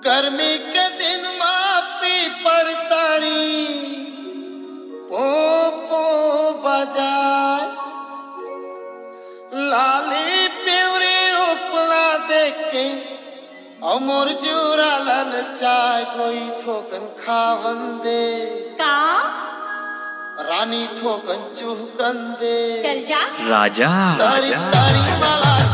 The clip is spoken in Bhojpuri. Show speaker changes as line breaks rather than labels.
गर्मी के दिन मापी पर तारी पो पो बजाय लाली प्यूरी रूपला देखे अमर जूरा लल चाय कोई थोकन खावन दे
का
रानी थोकन चुहकन दे
चल जा
राजा
तारी तारी माला